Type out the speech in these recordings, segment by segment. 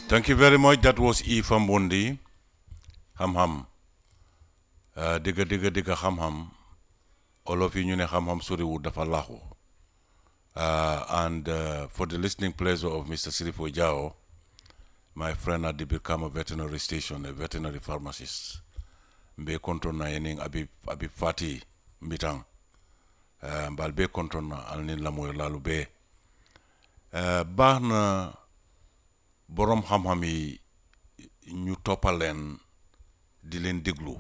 Thank you very much. That was E from Bundi. Ham ham. Uh, digga digga digga ham ham. Olof yi ñu ne xam-xam soriwul dafa laaxu. Uh, and uh, for the listening pleasure of Mr. Sirifo Jao, my friend at the Birkama Veterinary Station, a veterinary pharmacist. Mbe konton na yening abi abi fati mbitang. Uh, mbal be konton na alnin lamoy lalu be. Uh, baax na borom xam-xam yi ñu toppal leen di leen déglu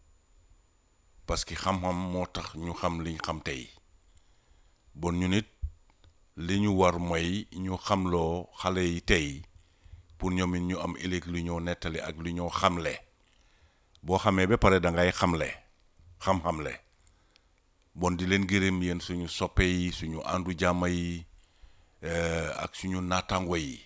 parce que xam-xam moo tax ñu xam liñ xam tey bon ñu nit li ñu war mooy ñu xamloo xale yi tey pour ñoom it ñu am ëllëg lu ñoo nettali ak lu ñoo xamle boo xamee ba pare da ngay xamle xam-xamle bon di leen gërëm yéen suñu soppe yi suñu àndu jàmm yi ak suñu naataango yi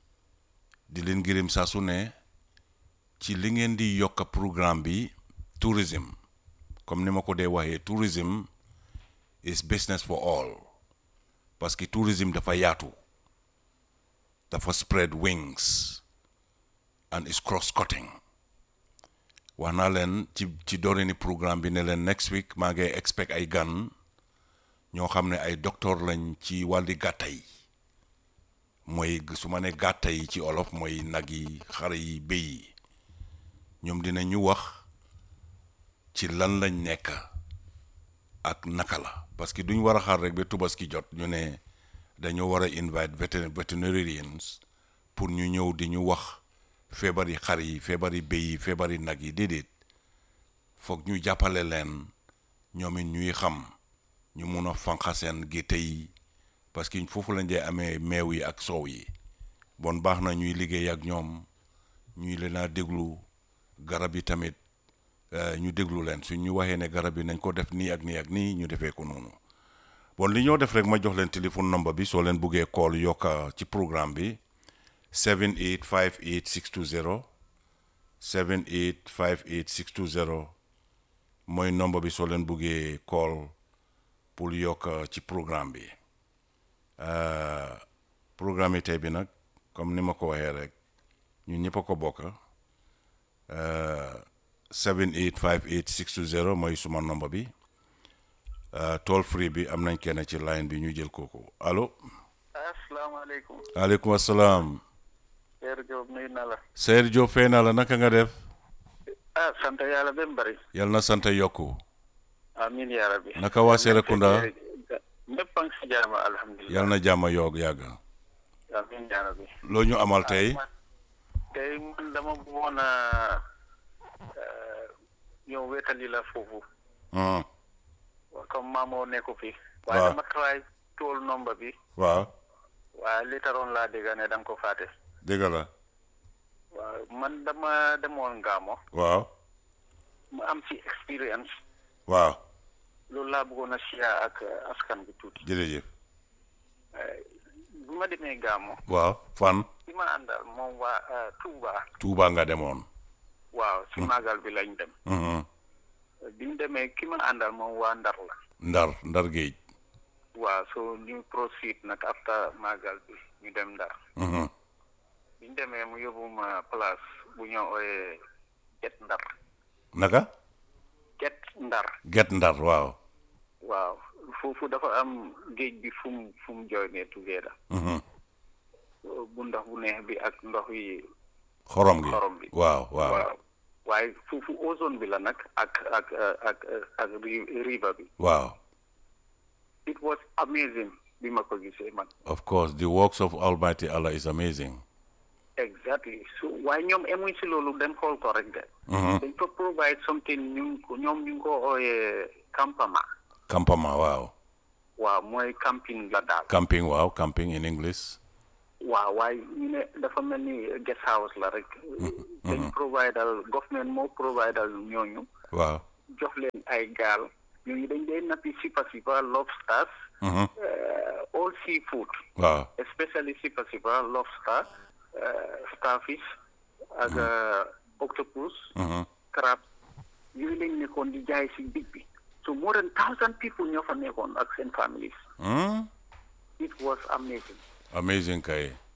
di leen gërëm saa su ne ci li ngeen di yokk programme bi tourism comme ni ma ko dee waxee tourism is business for all parce que tourism dafa yaatu dafa spread wings and is cross cutting wax naa leen ci ci dooreni programme bi ne leen next week maa ngi expect ay gan ñoo xam ne ay docteur lañ ci wàlli gàtta yi mooy su ma ne gàtta yi ci olof mooy nag yi xar yi béy yi ñoom dina ñu wax ci lan lañ nekk ak naka la parce que duñ war a xaar rek ba tubaski jot ñu ne dañoo war a invite veterinarians pour ñu ñëw di ñu wax feebari xar yi feebari béy yi feebari nag yi déedéet foog ñu jàppale leen ñoom it ñuy xam ñu mun a fanqa seen gétte yi parce que foofu lañ dee amee meew yi ak soow yi bon baax na ñuy liggéey ak ñoom ñuy leen a déglu garab yi tamit ñu déglu leen suñ ñu waxee ne garab yi nañ ko def nii ak nii ak nii ñu defee ko noonu bon li ñoo def rek ma jox leen téléphone number bi soo leen buggee call yokka ci programme bi 7858 620 7858 620 mooy number bi soo leen buggee call pour yokk ci programme bi programme yi tey bi nag comme ni ma ko waxee rek ñun ñëpp a ko bokk 7858 620 mooy suma nomba bi toll free bi am nañ kenn ci line bi ñu jël kooku allo. asalaamaaleykum. waaleykum asalaam. Seydou Diop nuyu na la. Seydou Diop fay naa la naka nga def. ah sant yàlla ba mu bëri. yal na sant yokku. amiin yaa rabbi. naka waa Serekunda. ñëpp a ngi si jàmm alhamdulilah. yal na jàmm yoog yàgg. amiin yaa rabbi. loo ñu amal tey. tey man dama bëggoon a ñëw wétali la foofu. comme maamoo nekku fi. waaye dama try tool nomba bi. waaw. waaye li taroon laa dégg ne da nga ko fàtte. dégg la. waaw man dama demoon Ngamo. waaw. mu am ci expérience. waaw. loolu laa bëggoon a siyaa ak askan bi tuuti. jërëjëf. bu ma demee Ngamo. waaw fan. ci ma àndal moom waa Touba. Touba nga demoon. waaw si màggal bi lañ dem. bi ñu demee ki ma àndal moom waa Ndar la. Ndar Ndar géej. waaw so ñu proceed nag after màggal bi ñu dem Ndar. bi ñu demee mu yóbbu ma place bu ñoo ooyee Get Ndar. naka. Get Ndar. Get Ndar waaw. waaw foofu dafa am géej bi fu mu fu mu joinee together. bu ndox bu neex bi ak ndox yi. xorom gi xorom bi waaw waaw. waaye foofu ozone bi la nag ak ak ak ak river bi. waaw. it was amazing bi ma ko gisee man. of course the works of Almighty Allah is amazing. exactly so waaye ñoom emuñ si loolu dem xool ko rek de. dañ ko provide something ñu ko ñoom ñu ngi ko ooyee campement. campement waaw. waaw mooy camping la daal. camping waaw camping in English. waaw waaye ñu ne dafa mel ni guest house la rek. dañ provide al government moo provide al ñooñu. waaw. jox leen ay gaal ñooñu dañ dee nappi sipa sipa lobsters. all seafood. waaw. especially sipa sipa lobster starfish ak octopus. crab yooyu lañ nekkoon di jaay si digg bi. so more than thousand people ñoo fa nekkoon ak seen families. it was amazing. amazing kay.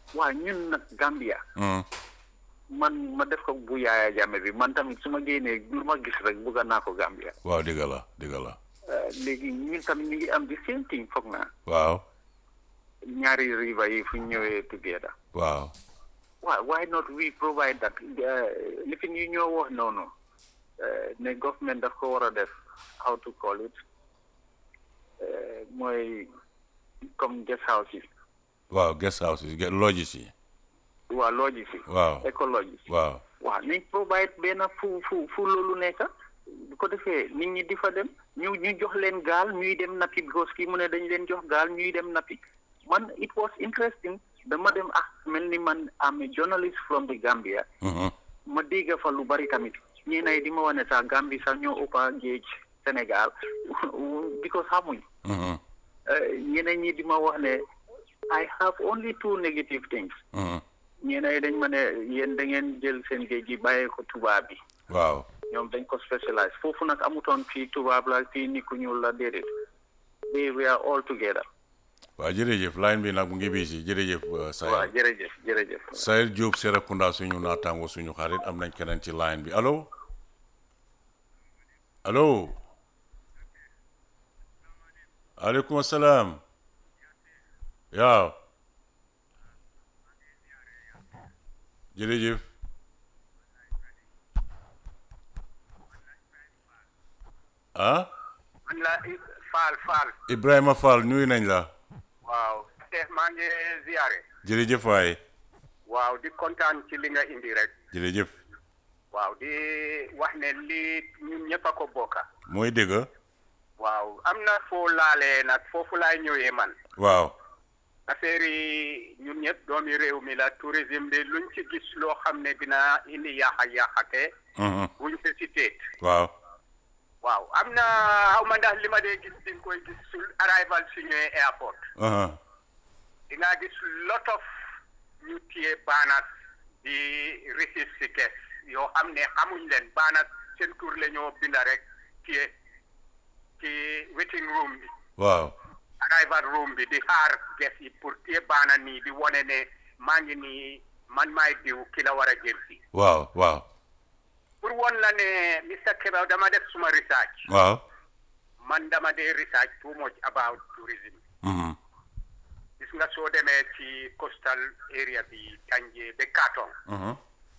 waa ñun nag Gambia Mm. man ma def ko bu yaaya jàmme bi man tamit su ma génnee lu ma gis rek bugga naa ko Gambia waaw dëgg la dëgg la Euh, léegi ñun tamit ñu ngi am di same thing foog naa waaw ñaari river yi fu ñu ñëwee together waaw why why not we provide that li fi ñu ñoo wax noonu uh, ne government daf ko war a def how to call it uh, mooy comme guest house yi waaw guest house yi lodges yi waa lodges yi waaw écologie waaw waaw nañ provide benn fu fu fu loolu nekk bu ko defee nit ñi di fa dem ñu ñu jox leen gaal ñuy dem nappi because kii mu ne dañ leen jox gaal ñuy dem nappi man it was interesting dama dem ak mel ni man am a journalist from the Gambia Mhm. ma dégg fa lu bari tamit ñeenay di ma wane sax Gambie sax ñoo ëppa géej Sénégal because xamuñ Mhm. Eh, ñeneen ñi di ma wax ne I have only two negative things Mhm. ñeenay dañ ma ne yéen da ngeen jël seen géej gi bàyyee ko tubaab bi waaw ñoom dañ ko specialize foofu nag amutoon fii tubaab la fii nit ku ñuul la déedéet they we are all together waaw jërëjëf line bi nag mu ngi bii si jërëjëf uh, waaw Sayer jërëjëf jërëjëf Sayer Diop Serekunda suñu naataango suñu xarit am nañ keneen ci line bi allo allo aleykum salaam waaw jërëjëf ah man la Fall Fall Ibrahima Fall nuyu nañ la waaw te maa ngi ziare jërëjëf waay waaw di kontaan ci li nga indi rek jërëjëf waaw di wax ne lii ñun ñëpp a ko bokka mooy dëgg waaw am na foo laalee nag foofu laay ñëwee man waaw affaire yi ñun ñëpp doomi réew mi la tourisme bi luñ ci gis loo xam ne dina indi yaaxa yaaxate Mhm. buñ hésité waaw waaw am na xaw ma ndax li ma dee gis di nga koy gis su arrival si ñëwee airport aha di nga gis lot of ñu téye baanas di receive si guest yoo xam ne xamuñ leen baanas seen tur la ñoo binda rek téye ci waiting room bi waaw arrival room bi di xaar guest yi pour téye baana nii di wone ne maa ngi nii man maay diw ki la war a jël si waaw waaw pour won la ne Mr Keba dama def suma research waaw man dama dee research too much about tourism Mhm. gis nga soo demee ci coastal area bi Tanje ba Katong Mhm.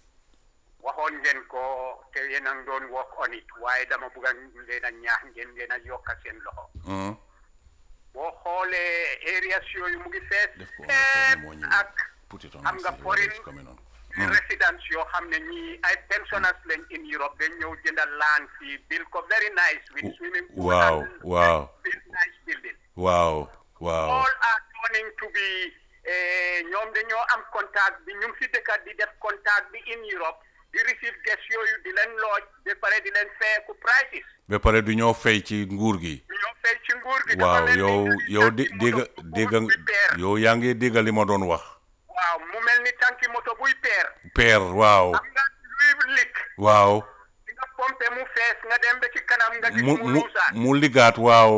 waxoon ngeen ko te yéen a ngi doon work on it waaye dama bëgg a leen a ñaax ngeen ngeen a yokka seen loxo Mhm. boo xoolee areas yooyu mu ngi fees def ko fépp moo ñëw ak put it on xam the nga side, foreign it's coming on. residents yoo xam ne ñii ay pensioners lañ in Europe dañ ñëw jëndal land fii build ko very nice with W- swimming pool wow, and wow. very nice building waaw waaw all are turning to be eh, ñoom dañoo am contact bi ñu ngi fi dëkkat di def contact bi in Europe di receive guests yooyu di leen looj ba pare di leen feeku prices ba pare du ñoo fay ci nguur gi ñoo fay ci nguur gi dafa waaw mel ni yow tanki yow di dégg moto bu- dégg buy peer yow yaa ngi dégg li ma doon wax waaw mu mel ni tanki moto buy peer peer waaw am nga luy lik waaw di nga pompe mu fees nga dem ba ci kanam nga gis mu mu mu luusaat mu ligaat waaw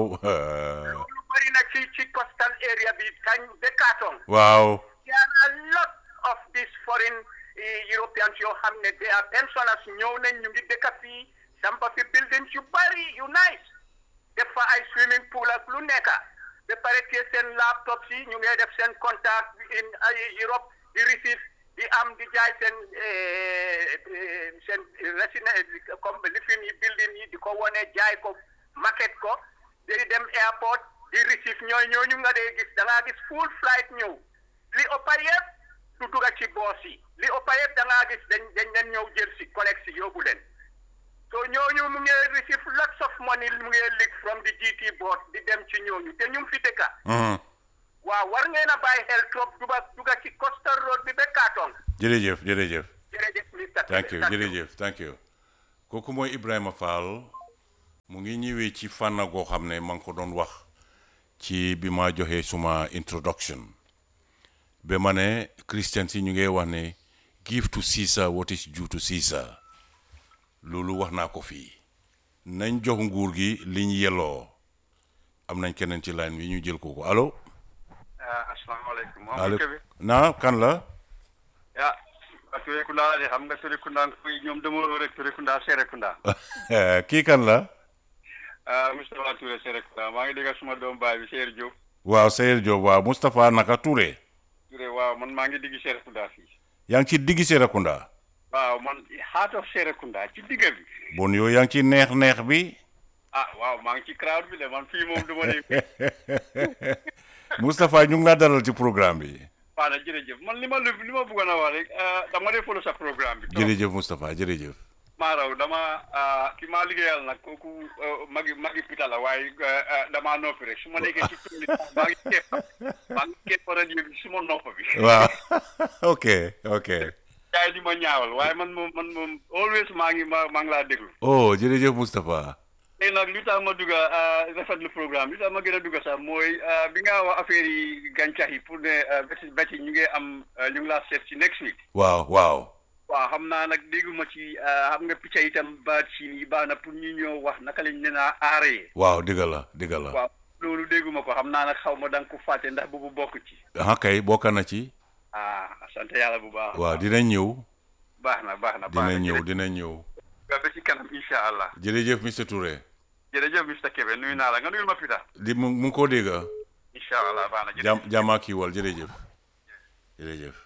lu bëri na ci ci coastal area bi kañ ba Katong waaw there are a lot of these foreign eh, Europeans yoo xam ne they are pensioners ñëw nañ ñu ngi dëkk fii sampa fi buildings yu bari yu nice def fa ay swimming pool ak lu nekk ba pare te seen laptops yi ñu ngi def seen contact in ay Europe di receive di am di jaay seen eh, eh, seen resident comme lifin yi building yi di ko wone jaay ko market ko di dem airport di receive ñooy ñooñu nga dee gis da ngaa gis full flight ñëw li ëppa yëpp du dugga ci boos yi li ëppa yëpp da ngaa gis dañ dañ leen ñëw jël si collecte si yóbbu leen so ñooñu mu ngi receive lots of money mu ngi leak from the GT board di dem ci ñooñu te ñu ngi fi dëkka Mhm. waaw war ngeen a bàyyi xel trop duga duga ci coastal road bi ba Katong jërëjëf jërëjëf jërëjëf Mr. thank you jërëjëf thank you kooku mooy Ibrahima Fall mu ngi ñëwee ci fànn goo xam ne ma ngi ko doon wax ci bi ma joxee suma introduction ba ma ne christians yi ñu ngi wax ne give to Caesar what is due to Caesar loolu wax naa ko fii nañ jox nguur gi liñ yelloo am nañ keneen ci line bi ñu jël ko ko allo asalaamaaleykum. moom aleykum Kébé. naa kan la ah. Turekunda la de xam nga Turekunda kuy ñoom demoo rek Turekunda Serekunda. kii kan la ah Moustapha Touré Serekunda maa ngi dégg suma doom baay bi Seydou Diop. waaw Seydou Diop waaw Moustapha naka Touré Touré waaw man maa ngi digg Serekunda fii. yaa ngi ci diggi Serekunda waaw man heart of Serekunda ci digg bi. bon yow yaa ngi ci neex neex bi ah waaw maa ngi ci crowd bi de man fii moom du ma ne. Moustapha ñu ngi laa dalal ci programme bi waaw nag jërëjëf man li ma li ma bëggoon a wax rek dama dee follow sa programme bi. jërëjëf Moustapha jërëjëf maa raw dama ki maa liggéeyal nag kooku magi magi pita la waaye damaa noppi rek su ma nekkee ci tuuti maa ngi kepp maa ngi kepp rajo bi su ma nopp bi. waaw ok ok gars yi di ma ñaawal waaye man moom man moom always maa ngi ma maa ngi laa déglu. oh jërëjëf Moustapha léegi nag li tax ma dugg rafetlu programme li tax ma gën a dugg sax mooy bi nga wax affaire yi gàncax yi pour ne bési bési ñu ngi am ñu ngi laa seet ci next week. waaw waaw waaw xam naa nag dégguma ci xam nga picc itam baat siin yi baax na pour ñu ñëw wax naka lañ ne naa aaree. waaw digga la digga la waaw loolu dégguma ko xam naa nag xaw ma da nga ko fàtte ndax boobu bokk ci. ah kay bokk na ci ah sant yàlla bu baax. waaw dinañ ñëw baax na baax na baax na dinañ ñëw dinañ ñëw ba ci kanam incha allah. jërëjëf monsieur Touré jërëjëf Mr Kébé nuyu naa la nga nuyul ma Pita. di mu mu ngi koo dégg incha allah baax na jërëjëf. jam jàmmaa kii wal jërëjëf jërëjëf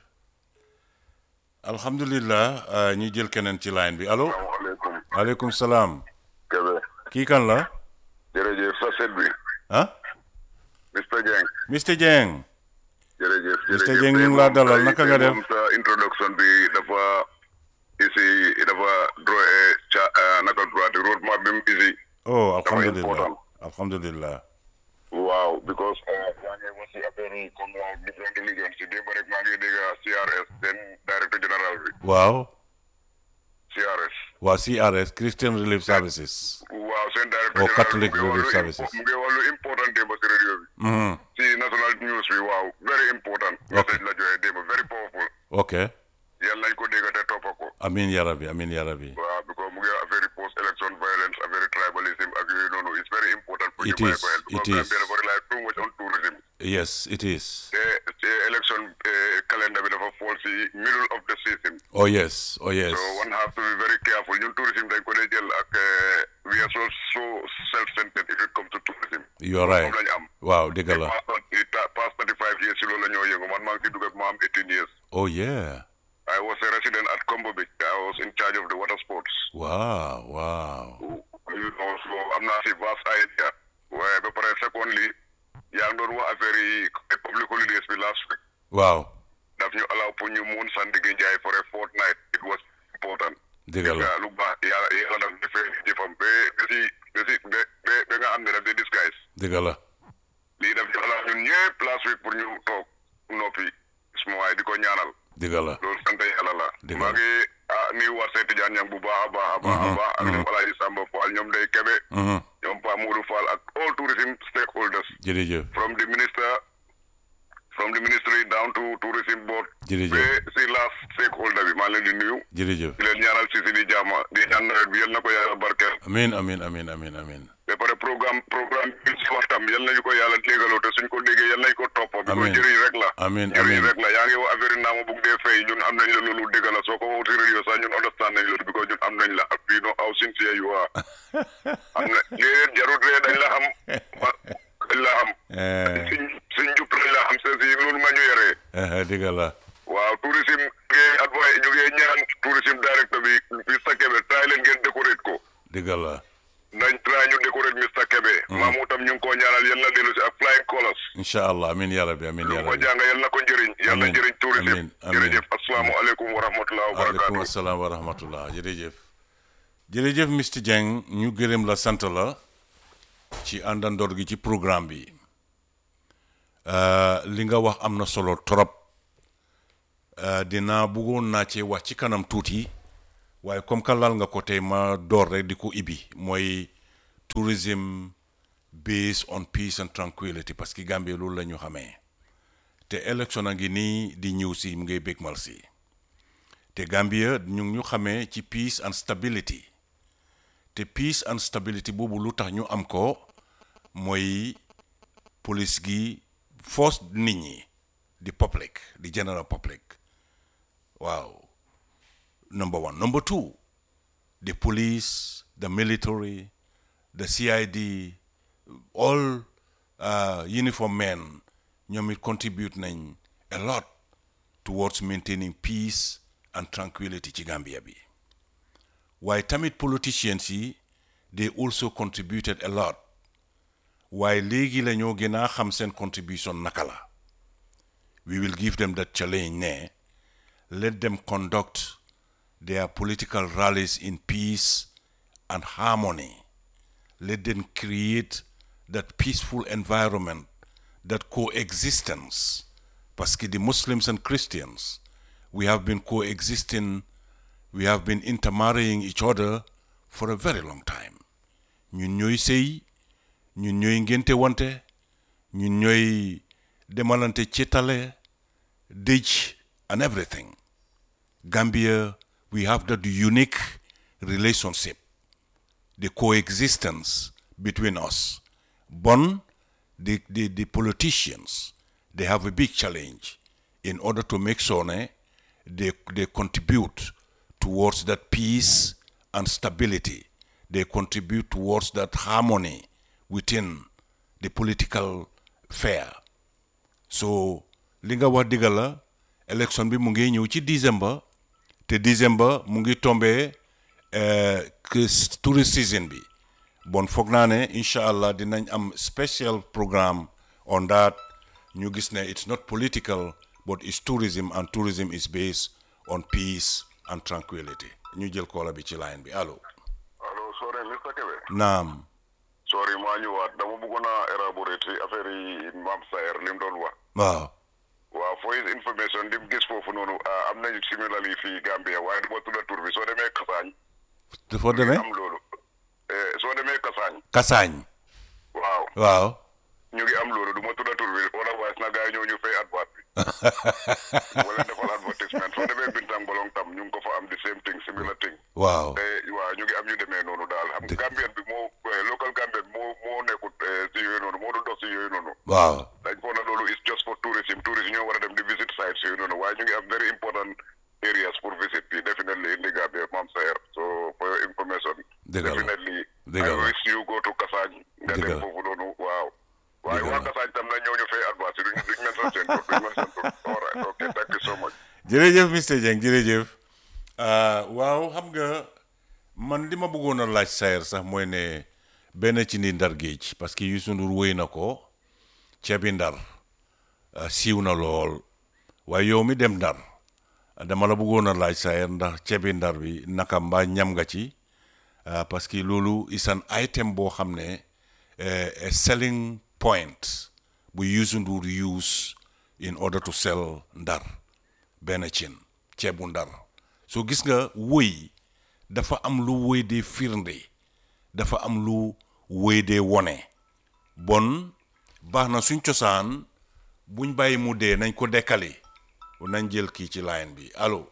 alhamdulilah ñu jël keneen ci line bi allo salaamaaleykum aleykum salaam Kébé kii kan la jërëjëf sa set bi ah Mr Dieng Mr Dieng jërëjëf Mr. jërëjëf Dieng ñu ngi laa dalal naka nga def moom sa introduction bi dafa isi dafa draw a ca naka tubaati road map bi mu isi oh alhamdulilah important. alhamdulilah waaw because yaa ngi wax si affaire yi comme waaw different religion si démb rek maa ngi dégg CRS seen directeur général bi waaw CRS waa CRS Christian Relief Services waaw seen directeur Oh, général Catholic mu ngi wax Relief lu Services. impo- mu ngi wax lu important démb si radio bi Mhm. si national news bi waaw very important message la joxe démb very powerful ok yàlla nañ ko dégg te toppa ko amin ya rabbi amin ya rabbi waaw because mu ngi affaire post election violence affaire tribalism ak yooyu noonu it's very important pour It ñu bàyyi is, ko xel it because is. Gambia dafa rely too much on tourism yes it is te te election eh, calendar bi dafa fall si middle of the season oh yes oh yes so one have to be very careful ñun tourism dañ ko dee jël ak eh, we are so so self-centered if it comes to tourism you're right moom lañu am waaw dëgg la past past 35 years si loolu la ñoo yëngu man maa ngi si dugg ak ma am 18 years oh yeah I was a resident at Combo Beach I was in charge of the water sports wow wow you know so am naa si vast idea waaye ba pare secondly yaa ngi doon wax affaire yi public holidays bi last week waaw daf ñu allow pour ñu mun Sandigi Njaay for a fortnight it was important dëgg la lu baax yàlla yàlla daf defee jëfam ba ba si ba si ba ba ba nga am ne daf di disguise dëgg la lii daf ñu allow ñun ñëpp last week pour ñu toog noppi suma waay di ko ñaanal dëgg la loolu sant yàlla la Dëgg la. maa ngi ah nuyu war seeti jaan ñang bu baax a baax a baax a baax ak ñoom Alaaji Samba Fall ñoom day kebe Mhm. ñoom Pa Modou Fall ak all tourism stakeholders jërëjëf from the minister from the ministry down to tourism board Jërëjëf. ba si last stakeholder bi maa leen di nuyu jërëjëf di leen ñaanal si si di jàmm di ñaan nawet bi yal na ko yàlla barkeel amin amin amin amin amin ba pare programme programme bi si waxtam yal nañu ko yàlla déggaloo te suñ ko déggee yal nañ ko topp bi ko Amiin. jëriñ rek la Amiin, jëriñ amiin. rek la yaa ngi wax affaire yi naa ma bugg dee fay ñun am nañ la loolu dégg la soo ko waxut si radio sax ñun understand nañ loolu because ñun am nañ la ak fii no aw sincere you are am na léeg jarut ree dañ la xam wa- dañ la xam eh suñ suñ jub lañ la xam c'est si loolu nga ñu yoree eh, dëgg la waaw tourisme ngay advice ñu ngi ñaan tourisme directeur bi Mr Kebe try leen ngeen décorate ko dëgg la nañ try ñu décorate Mr Kebe maamu tam ñu ngi ko ñaanal yal na dellu si ak flying colors incha allah amin ya rabbi amin ya lu ko rabbi jàng yal na ko njëriñ yal na Amiin, njëriñ tourisme amiin, amiin. jërëjëf asalaamualeykum wa rahmatulah wa aleykum barakaatu asalaam wa rahmatullah jërëjëf jërëjëf Mr Dieng ñu gërëm la sant la ci àndandoor gi ci programme bi Euh, li nga wax am na solo trop Euh, dinaa bëggoon naa cee wax ci kanam tuuti waaye comme que lal nga ko tey ma door rek di ko ibi mooy tourism based on peace and tranquility parce que Gambie loolu la ñu xamee te élection a ngi nii di ñëw si mu ngay bégmal si te Gambia ñu ngi ñu xamee ci peace and stability te peace and stability boobu lu tax ñu am ko mooy police gi force nit ñi the public the general public waaw number one number two the police the military the CID all uh, uniform men ñoom it contribute nañ a lot towards maintaining peace and tranquility ci Gambia bi waaye tamit politicians yi they also contributed a lot waaye léegi la ñoo gën a xam seen contribution naka la we will give them that challenge ne let them conduct their political rallies in peace and harmony let them create that peaceful environment that coexistence parce que the Muslims and Christians we have been coexisting we have been intermarrying each other for a very long time ñun ñooy sëy ñun ñooy ngénte wante ñun ñooy demalante cetale dëj and everything Gambia we have that unique relationship the coexistence between us bon the, the, the politicians they have a big challenge in order to make sure ne, they, they contribute towards that peace and stability they contribute towards that harmony within the political fair so li nga wax digga la élection bi mu ngi ñëw ci décembre te décembre mu ngi tombé que tourist season bi bon foog naa ne incha allah dinañ am special programme on that ñu gis ne it's not political but it's tourism and tourism is based on peace and tranquility ñu jël koola bi ci line bi allo allo sorry Mr Kebe naam sorry maa ñëwaat dama bëggoon a élaborer ci affaire yi Mame Saer li mu doon wax waaw waaw for his information lim gis foofu noonu am nañu similarly fii Gambia waaye duma tudda tur bi soo demee Kasaañ dafa demee am loolu soo demee Kasaañ kasaañ waaw waaw ñu ngi am loolu du ma tudda tur bi otherwise na gars yi ñëw ñu fay advert bi wala defal advertisement soo demee Bintang Bolong tam ñu ngi ko fa am the same thing similar thing waaw te waaw ñu ngi am ñu demee noonu daal xam nga Gambien bi moo local Gambien moo moo nekkut si yooyu noonu moo dul dox si yooyu noonu waaw dañ foog na loolu is just for tourism tourism ñoo war a dem di visit sites yooyu noonu waaye ñu ngi am very important areas pour visit bi definitely in the Gambia Mame Saer so for your information Dëgg la. definitely Dëgg I la. wish you go to Kasaañ nga Dëgg dem la. foofu noonu waaw waaye Dëgg waa la. Kasaañ tam na ñëw ñu fay advance duñ duñ mën seen seen tur duñ mën seen tur all right okay thank you so much jërëjëf Mr Dieng jërëjëf ah, waaw xam nga man li ma bëggoon a laaj Saer sax mooy ne benn ci ni ndar géej parce que Youssou Ndour wéy na ko ceebi ndar ah, siiw na lool waaye yow mi dem ndar dama la bëggoon a laaj Saer ndax ceebi ndar bi naka mbaa ñam nga ci ah, parce que loolu is an item boo xam ne eh, a selling point bu Youssou Ndour use in order to sell ndar benn cin ceebu ndar so gis nga wëy dafa am lu wëy dee firnde dafa am lu wëy dee wone bon baax na suñ cosaan buñ bàyyi mu dee nañ ko dekkali nañ jël kii ci line bi allo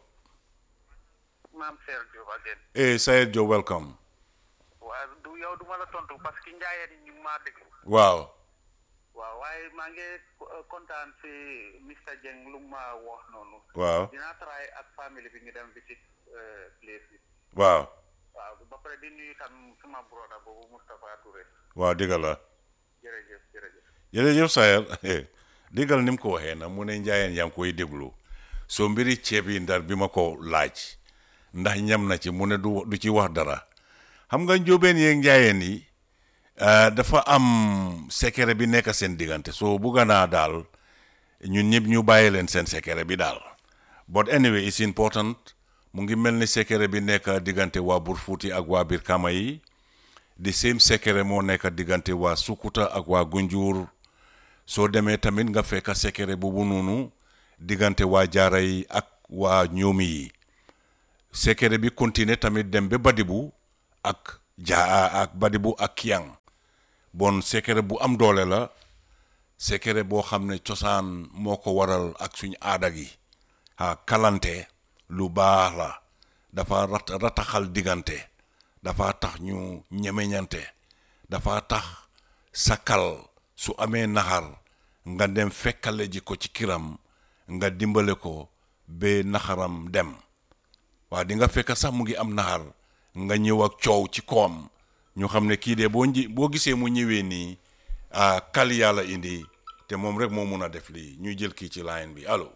Mame Saer Diop again eh Saer Diop welcome waaw du yow du ma la tontu parce que njaayeen yi ñu ngi maa déglu waaw waaw waaye maa ngi eh, kontaan si Mr Dieng lu mu ma wax noonu waaw dinaa try ak famille bi ñu dem visit eh, place bi waaw waaw ba pare di nuyu tam suma broda boobu Moustapha Touré waaw dëgg la jërëjëf jërëjëf jërëjëf Saer déggal ni mu ko waxee nag mu ne njaayeen yaa ngi koy déglu soo mbiri ceeb yi ndar bi ma ko laaj ndax ñam na ci mu ne du du ci wax dara xam nga njóobeen yeeg njaayeen yi ah, dafa am secret bi nekk seen diggante soo bugga naa daal ñun ñëpp ñu bàyyi leen seen secret bi daal but anyway it's important mu ngi mel ni secret bi nekk diggante waa Burfuuti ak waa Birkama yi the same secret moo nekk diggante waa Sukuta ak waa Gunjur soo demee tamit nga fekk secret boobu noonu diggante waa Jaara yi ak waa ñoomi yi secret bi continuer tamit dem ba Badibu ak ja ak Badibu ak Kiyang bon secret bu am doole la secret boo xam ne cosaan moo ko waral ak suñ aada gi ah kalante lu baax la dafa rat rataxal diggante dafa tax ñu ñemeñante dafa tax sakal su amee naxar nga dem fekkale ji ko ci kiram nga dimbale ko ba naxaram dem waa di nga fekk sax mu ngi am naxar nga ñëw ak coow ci koom ñu xam ne kii de boo nji boo gisee mu ñëwee nii ah kal yàlla indi te moom rek moo mun a def lii ñuy jël kii ci line bi allo.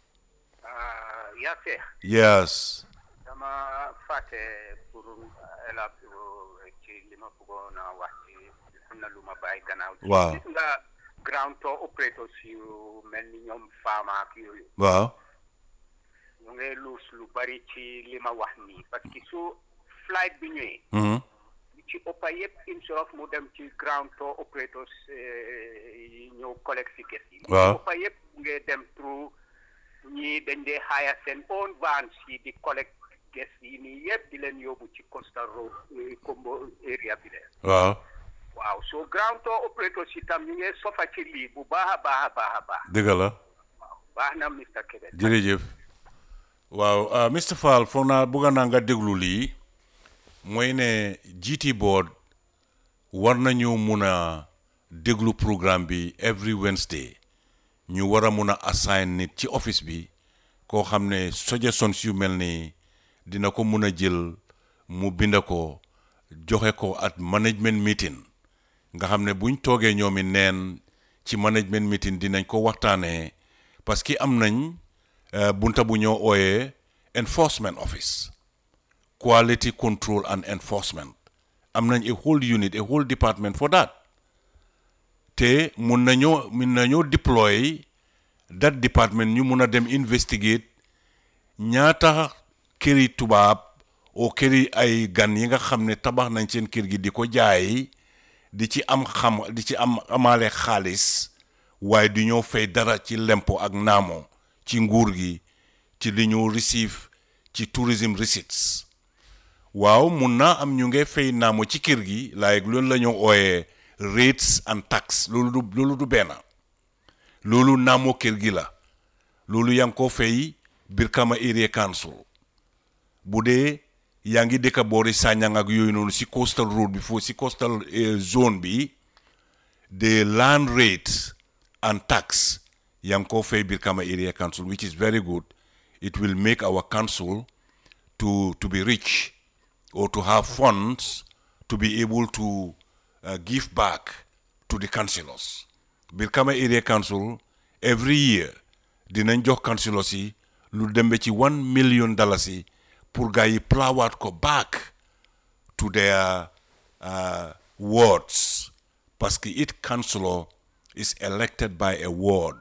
yaa seex yes. dama fàtte pour élaborer ci li ma bëggoon a wax ci am na lu ma bàyyi gannaaw. waaw gis nga ground tour operators yu mel ni ñoom Fama ak yooyu. waaw. ñu ngi luus lu bari ci li ma wax nii parce que su flight bi ñëwee. Mhm. li ci ëppa yëpp instead of mu dem ci ground tour operators yi ñëw collect si gës yi. waaw li ci ëppa yëpp mu ngi dem through ñii dañ dee hire seen own vans yi di collect gës yi nii yëpp di leen yóbbu ci coastal road eh, combo area bi de. waaw waaw so ground tour operators yi tam ñu ngi sofa ci lii bu baax a baax a baax a baax. dëgg la baax na Mr Kébé. jërëjëf waaw ah, Mr Fall foog naa bëgg naa nga déglu lii mooy ne GT board war nañu mun a déglu programme bi every Wednesday ñu war a mun a assign nit ci office bi koo xam ne suggestions yu mel nii dina ko mun a jël mu bind ko joxe ko at management meeting nga xam ne buñ toogee ñoomi neen ci management meeting dinañ ko waxtaanee parce que am nañ eh, bunta bu ñoo ooyee enforcement office quality control and enforcement am nañ a whole unit a whole department for that te mun nañoo mun nañoo deploy that department ñu mun a dem investigate ñaata këri tubaab o këri ay gan yi nga xam ne tabax nañ seen kër gi di ko jaay di ci am xam di ci am amaale xaalis waaye du ñoo fay dara ci lempo ak naamo ci nguur gi ci li ñu receive ci tourism receipts waaw mun naa am ñu ngi fay naamo ci kër gi like loolu la ñu ooyee rates and tax loolu du loolu du benn loolu naamo kër gi la loolu yaa ngi ko fay Brikama Area Council bu dee yaa ngi dëkk boori Sanyang ak yooyu noonu si coastal road bi foofu si coastal eh, zone bi the land rate and tax yaa ngi ko fay Brikama Area Council which is very good it will make our council to to be rich or to have funds to be able to uh, give back to the councillors. Brikama Area Council every year dinañ jox councillors yi lu dembe ci one million dollars yi pour gars yi plowaat ko back to their uh, wards parce que each councillor is elected by a ward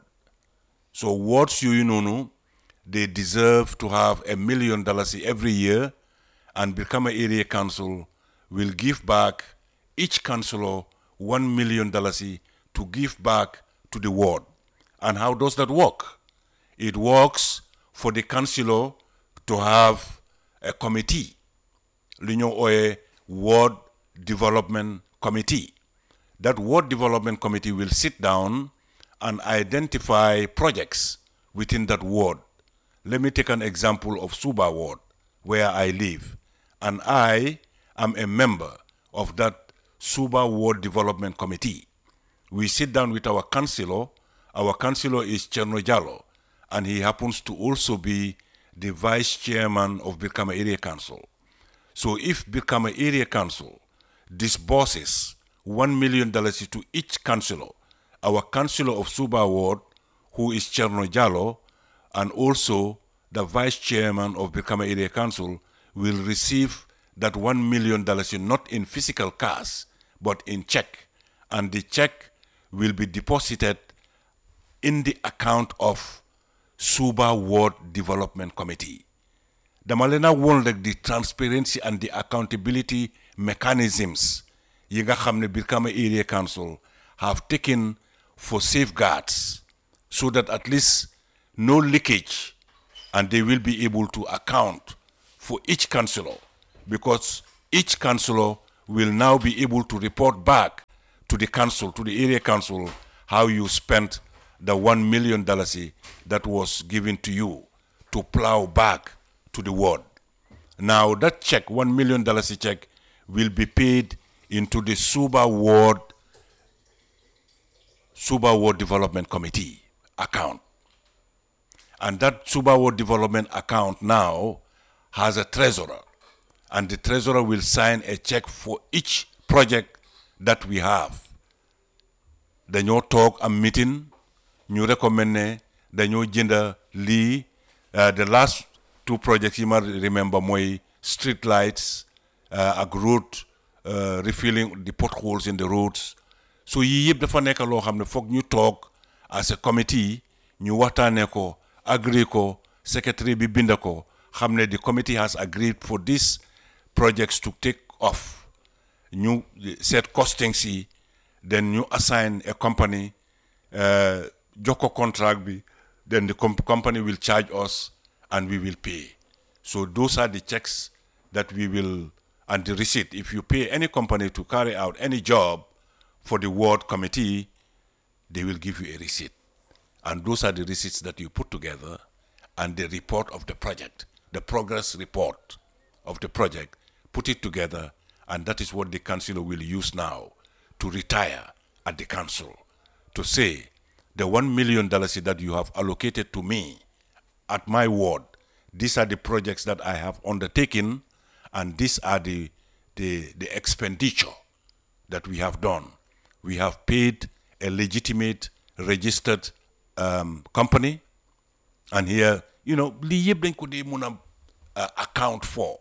so wards yooyu noonu they deserve to have a million dollars every year and Brikama Area Council will give back each councillor one million dollars to give back to the ward. And how does that work? It works for the councillor to have a committee, l'Union Oye Ward Development Committee. That Ward Development Committee will sit down and identify projects within that ward. Let me take an example of Suba Ward, where I live. And I am a member of that Suba Ward Development Committee. We sit down with our councillor. Our councillor is Cherno Jalo, and he happens to also be the vice chairman of Birkama Area Council. So if Birkama Area Council disburses $1 million to each councillor, our councillor of Suba Ward, who is Cherno Jalo, and also the vice chairman of Birkama Area Council, will receive that $1 million not in physical cash, but in check. And the check will be deposited in the account of Suba Ward Development Committee. dama leen a woon rek the transparency and the accountability mechanisms yi nga xam ne Brikama Area Council have taken for safeguards so that at least no leakage and they will be able to account for each councillor because each councillor will now be able to report back to the council, to the area council, how you spent the one million dollars that was given to you to plow back to the ward. Now that check, one million dollars check, will be paid into the Suba Ward Suba Ward Development Committee account. And that Suba Ward Development account now has a treasurer. And the treasurer will sign a check for each project that we have. dañoo toog am meeting ñu recommend ne dañoo jënda lii uh, the last two projects yi ma remember mooy street lights uh, ak road uh, refilling the potholes in the roads so yii yëpp dafa nekk loo xam ne foog ñu toog as a committee ñu waxtaanee ko agree ko secretary bi binda ko xam ne the committee has agreed for these projects to take off ñu seet costings yi then you assign a company uh, joko contract bi then the comp- company will charge us and we will pay so those are the checks that we will and the receipt if you pay any company to carry out any job for the ward committee they will give you a receipt and those are the receipts that you put together and the report of the project the progress report of the project put it together and that is what the councillor will use now to retire at the council to say the one million dollars that you have allocated to me at my ward these are the projects that i have undertaken and these are the the, the expenditure that we have done we have paid a legitimate registered um, company and here you know lii yëpp dañ ko dee mun a uh, account for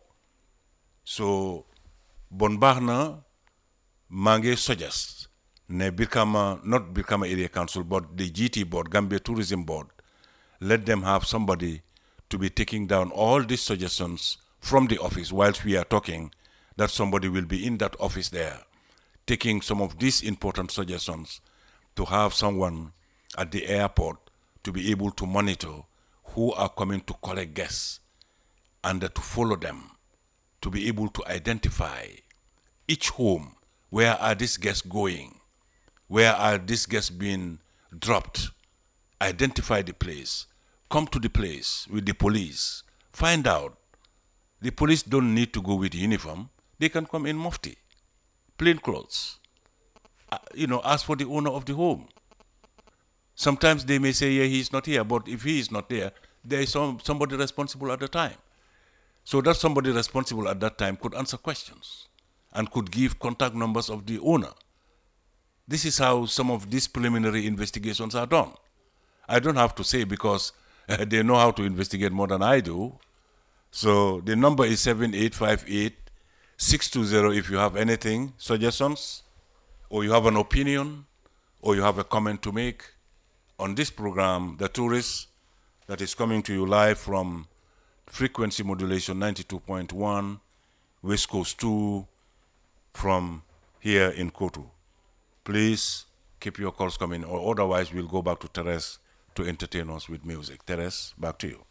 so bon baax na maa ngi suggest ne Brikama not Brikama Area Council but the GT board Gambia Tourism Board let them have somebody to be taking down all these suggestions from the office whilst we are talking that somebody will be in that office there taking some of these important suggestions to have someone at the airport to be able to monitor who are coming to collect guests and to follow them to be able to identify each home where are these guests going where are these guests being dropped identify the place come to the place with the police find out the police don't need to go with uniform they can come in mufti plain clothes Uh, you know ask for the owner of the home sometimes they may say yeah he's not here but if he is not there there is some, somebody responsible at the time so that somebody responsible at that time could answer questions and could give contact numbers of the owner. This is how some of these preliminary investigations are done. I don't have to say because uh, they know how to investigate more than I do. So the number is 7858 620 if you have anything, suggestions, or you have an opinion, or you have a comment to make on this program, The Tourist, that is coming to you live from frequency modulation 92.1, West Coast 2, from here in Kotu. Please keep your calls coming, or otherwise we'll go back to Teres to entertain us with music. Teres, back to you.